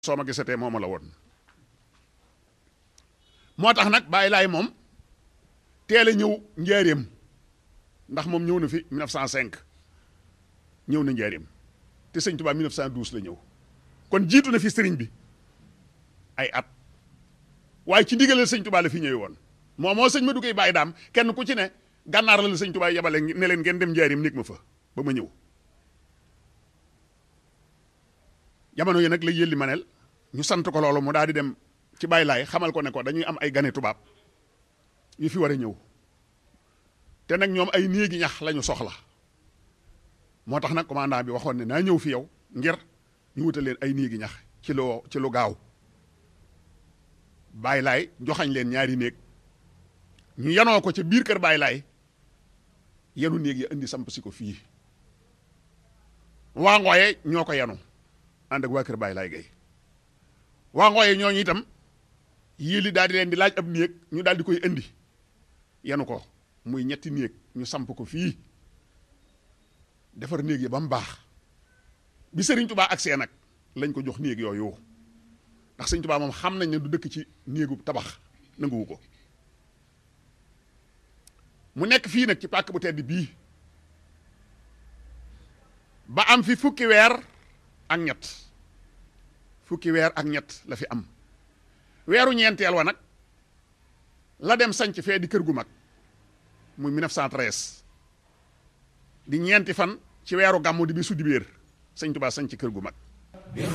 soo ma gisatee mooma la woon moo tax nag bàyyi laay moom teel a ñëw njaareem ndax moom ñëw na fi 1905 ñëw na njaareem te sëñ Tuubaa 1912 la ñëw kon jiitu na fi sëriñ bi ay at waaye ci ndigalal sëñ Tuubaa la fi ñëwee woon moo moo sëñ ma duggee bàyyi daam kenn ku ci ne gànnaar la la sëñ Tuubaa yebale ne leen ngeen dem njaareem néeg ma fa ba ma ñëw jamono yi nag la yëlli manel ñu sant ko loolu mu daal di dem ci bàyyi laay xamal ko ne ko dañuy am ay gane tubaab yu fi war a ñëw te nag ñoom ay néegi ñax lañu soxla moo tax nag commandant bi waxoon ne naa ñëw fi yow ngir ñu wutal leen ay néegi ñax ci lu ci lu gaaw bàyyi laay joxañ leen ñaari néeg ñu yanoo ko ca biir kër bàyyi laay yenu néeg ya indi samp si ko fii waa ngooye ñoo ko yanu ànd ak waa kër bàyyi laay gay waa ngooye ñooñu itam yéeli daal di leen di laaj ab néeg ñu daal di koy indi yanu ko muy ñetti néeg ñu samp ko fii defar néeg yi ba mu baax bi sëriñ tubaa agsee nag lañ ko jox néeg yooyu ndax sëriñ tubaa moom xam nañ ne du dëkk ci néegu tabax nanguwu ko mu nekk fii nag ci pàkk bu tedd bii ba am fi fukki weer ak ñett fukki weer ak ñett la fi am weeru ñeenteel wa nag la dem sanc fee di kër gu mag muy 1913 di ñeenti fan ci weeru gàmmu di bi su dibéer sëñ Tuubaa sanc kër gu mag